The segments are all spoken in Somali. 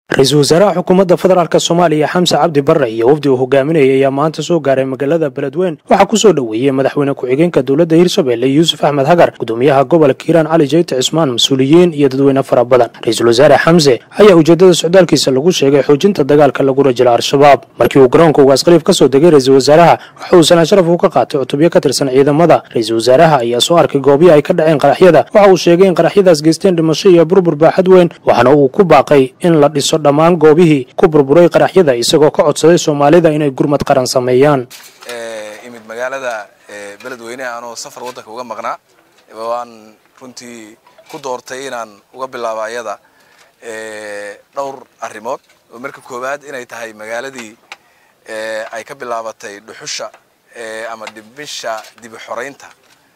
ra-iisul wasaaraha xukuumadda federaalk soomaaliya xamse cabdi barre iyo wafdi uu hogaaminayay ayaa maanta soo gaaray magaalada beledweyn waxaa ku soo dhoweeyey madaxweyne ku-xigeenka dowladda hirshabelle yuusuf axmed hagar gudoomiyaha gobolka hiiraan cali jeyte cismaan mas-uuliyiin iyo dadweyne fara badan ra-iisul wasaare xamse ayaa ujeedada socdaalkiisa lagu sheegay xoojinta dagaalka lagula jiro al-shabaab markii uu garoonka ugaas khaliif ka soo degay ra-iisul wasaaraha waxa uu sanaa sharaf uu ka qaatay cutubyo ka tirsan ciidamada ra-iisul wasaaraha ayaa soo arkay goobyo ay ka dhaceen qaraxyada waxa uu sheegay in qaraxyadaas geysteen dhimasho iyo burbur baaxad weyn waxaana uu ku baaqay in la dhiso dhammaan goobihii ku burburay qaraxyada isagoo ka codsaday soomaalida inay gurmad qaran sameeyaan imid magaalada beledweyne anoo safar waddanka uga maqnaa waan runtii ku doortay inaan uga bilaabo ayada dhowr arrimood oo marka koowaad inay tahay magaaladii ay ka bilaabatay dhuxusha ama dhimisha dibi xoraynta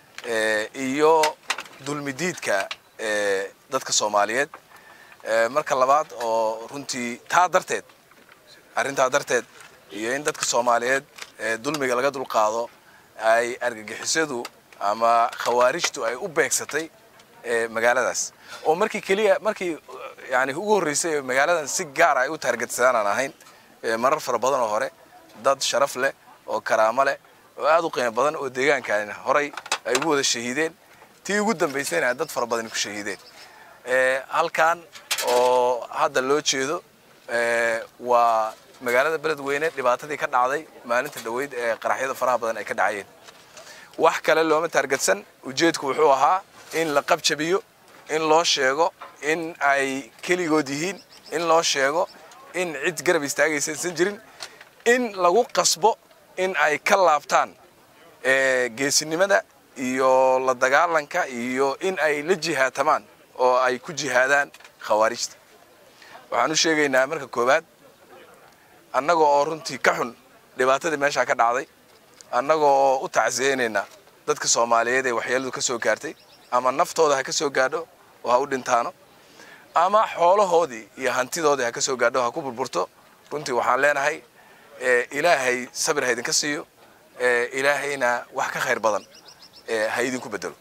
iyo dulmidiidka dadka soomaaliyeed marka labaad oo runtii taa darteed arrintaa darteed iyo in dadka soomaaliyeed dulmiga laga dulqaado ay argagixisadu ama khawaarijtu ay u beegsatay magaaladaas oo markii keliya markii yani ugu horreysay magaaladan si gaar ay u taargetsadaan aan ahayn marar fara badan oo hore dad sharaf leh oo karaamo leh oo aad u qiimo badan oo deegaankan horay ay ugu wada shahiideen tii ugu dambaysayna dad fara badan ku shahiideen halkan oo hadda loo jeedo waa magaalada beledweyne dhibaatadii ka dhacday maalinta dhaweyd ee qaraxyada faraha badan ay ka dhacayeen wax kale looma taargetsan ujeedku wuxuu ahaa in la qabjabiyo in loo sheego in ay keligood yihiin in loo sheego in cid garab istaagaysa aysan jirin in lagu qasbo in ay ka laabtaan geesinimada iyo la dagaalanka iyo in ay la jihaatamaan oo ay ku jihaadaan khawaarijta waxaan u sheegaynaa marka koowaad annaga oo runtii ka xun dhibaatadii meeshaa ka dhacday annaga oo u tacsiyeynaynaa dadka soomaaliyeed ee waxyeeladu ka soo gaartay ama naftooda ha ka soo gaadho oo ha u dhintaano ama xoolahoodii iyo hantidoodii ha ka soo gaadho ha ku burburto runtii waxaan leenahay ilaahay sabir ha idinka siiyo ilaahayna wax ka khayr badan ha idinku bedelo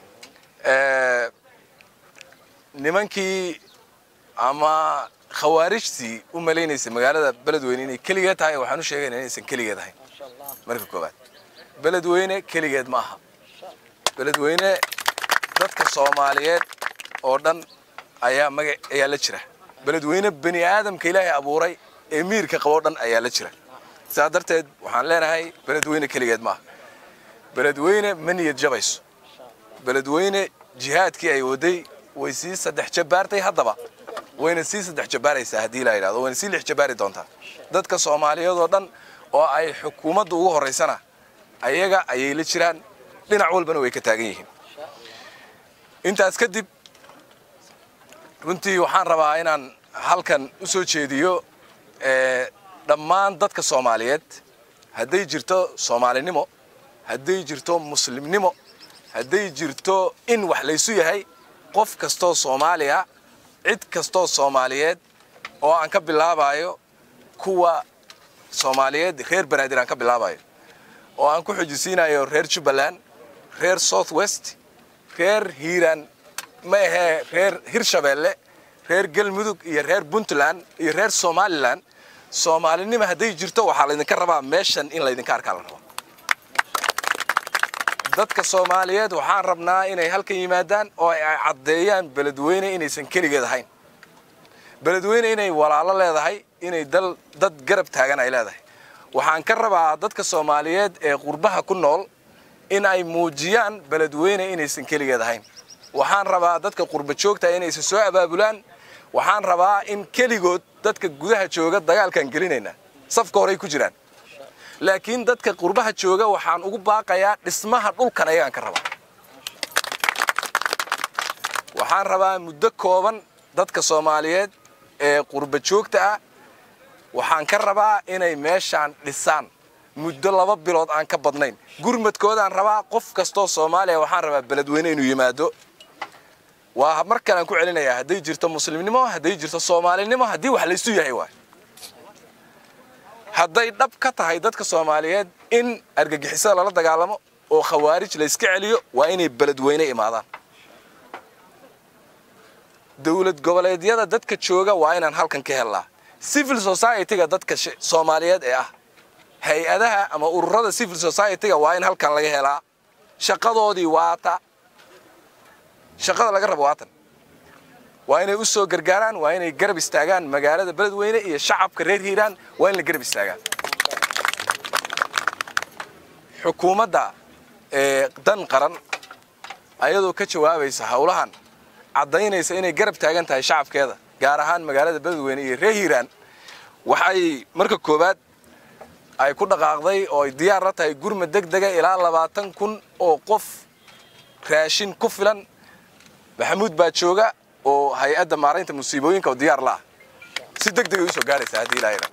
nimankii ama khawaarijtii u malaynaysay magaalada beledweyne inay keligeed tahay waxaan u sheegayna inaysan keligeed ahayn marka koowaad beledweyne keligeed ma aha beledweyne dadka soomaaliyeed oo dhan ayaa maga ayaa la jira beledweyne bani aadamka ilaahay abuuray ee miirka qaboo dhan ayaa la jira saa darteed waxaan leenahay beledweyne keligeed ma aha beledweyne ma niyad jabayso beledweyne jihaadkii ay waday way sii saddex jabaartay haddaba wayna sii saddex jabaaraysaa haddii la yidhahdo wayna sii lix jabaari doontaa dadka soomaaliyeed oo dhan oo ay xukuumadda ugu horraysana ayaga ayay la jiraan dhinac walbana way ka taagan yihiin intaas kadib runtii waxaan rabaa inaan halkan u soo jeediyo dhammaan dadka soomaaliyeed hadday jirto soomaalinimo hadday jirto muslimnimo hadday jirto in wax laysu yahay qof kastoo soomaaliya cid kastoo soomaaliyeed oo aan ka bilaabayo kuwa soomaaliyeed reer banaadir aan ka bilaabayo oo aan ku xujisiinayo reer jubbaland reer south west reer hiiraan ma ahee reer hirshabeelle reer galmudug iyo reer puntland iyo reer somalilan soomaalinimo hadday jirto waxaa laydinka rabaa meeshan in laydinka arkaa la rabo dadka soomaaliyeed waxaan rabnaa inay halkan yimaadaan oo ay caddeeyaan beledweyne inaysan keligeed ahayn beledweyne inay walaalo leedahay inay dal dad garab taagan ay leedahay waxaan ka rabaa dadka soomaaliyeed ee qurbaha ku nool in ay muujiyaan beledweyne inaysan keligeed ahayn waxaan rabaa dadka qurba joogta inaysan soo abaabulaan waxaan rabaa in keligood dadka gudaha jooga dagaalkaan gelinayna safka horey ku jiraan laakiin dadka qurbaha jooga waxaan ugu baaqayaa dhismaha dhulkan ayagaan ka rabaa waxaan rabaa muddo kooban dadka soomaaliyeed ee qurba joogta ah waxaan ka rabaa inay meeshaan dhisaan muddo laba bilood aan ka badnayn gurmadkoodaan rabaa qof kastoo soomaaliya waxaan rabaa beledweyne inuu yimaado waa mar kalean ku celinayaa hadday jirto muslimnimo hadday jirto soomaalinimo haddii wax laysu yahay waay hadday dhab ka tahay dadka soomaaliyeed in argagixisada lala dagaalamo oo khawaarij layska celiyo waa inay beledweyne imaadaan dowlad goboleedyada dadka jooga waa inaan halkan ka helnaa civil society-ga dadka soomaaliyeed ee ah hay-adaha ama ururada civil society-ga waa in halkan laga helaa shaqadoodii waata shaqada laga rabo waatan waa inay u soo gargaaraan waa inay garab istaagaan magaalada beledweyne iyo shacabka reer hiiraan waa in la garab istaagaan xukuumadda ee dan qaran ayadoo ka jawaabaysa howlahan caddaynaysa inay garab taagan tahay shacabkeeda gaar ahaan magaalada beledweyne iyo reer hiiraan waxay marka koowaad ay ku dhaqaaqday oo ay diyaar la tahay gurma deg dega ilaa labaatan kun oo qof raashin ku filan maxamuud baa jooga oo hay-adda maaraynta musiibooyinka oo diyaar la ah si deg degay usoo gaaraysa haddii ilaahayna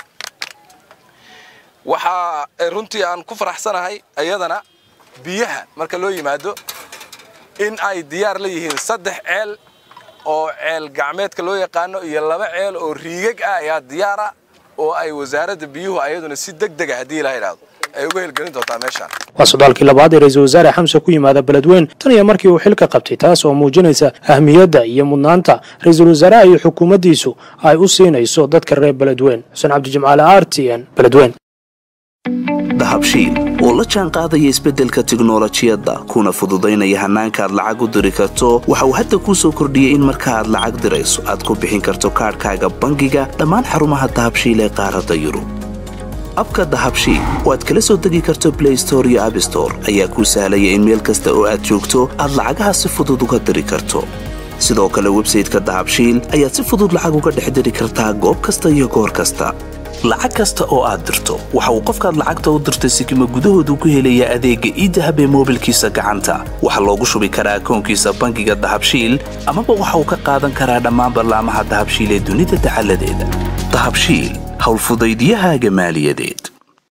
waxaa runtii aan ku faraxsanahay iyadana biyaha marka loo yimaado in ay diyaar la yihiin saddex ceel oo ceel gacmeedka loo yaqaano iyo laba ceel oo riigag ah ayaa diyaara oo ay wasaaradda biyuhu ayaduna si deg dega haddii ilaha idhaahdo ay uga helgelin doontaa meeshaan waa sodaalkii labaad ee ra-iisul wasaare xamse ku yimaada beledweyn tan iyo markii uu xilka qabtay taas oo muujinaysa ahmiyadda iyo mudnaanta ra-iisul wasaaraha iyo xukuumaddiisu ay u siinayso dadka reer beledweyn xuseen cabdijimcaale r t n beledweyn dahabshiil oo la jaan qaadaya isbeddelka tiknolojiyadda kuna fududaynaya hannaanka aad lacag u diri karto waxa uu hadda kuu soo kordhiyey in marka aad lacag dirayso aad ku bixin karto kaadhkaaga bangiga dhammaan xarumaha dahabshiil ee qaaradda yurub abka dahabshiil oo aad kala soo degi karto blay store iyo abstore ayaa kuu sahlaya in meel kasta oo aad joogto aad lacagaha si fudud uga diri karto sidoo kale websayteka dahabshiil ayaad si fudud lacag uga dhex diri kartaa goob kasta iyo goor kasta lacag kasta oo aad dirto waxa uu qofkaad lacagta u dirtay sikima gudahoodu ku helayaa adeegga iidahab ee moobilkiisa gacanta waxaa loogu shubi karaa akoonkiisa bangiga dahabshiil amaba waxa uu ka qaadan karaa dhammaan ballaamaha dahabshiil ee dunida dacaladeeda dahabshiil howlfudaydyahaaga maaliyadeed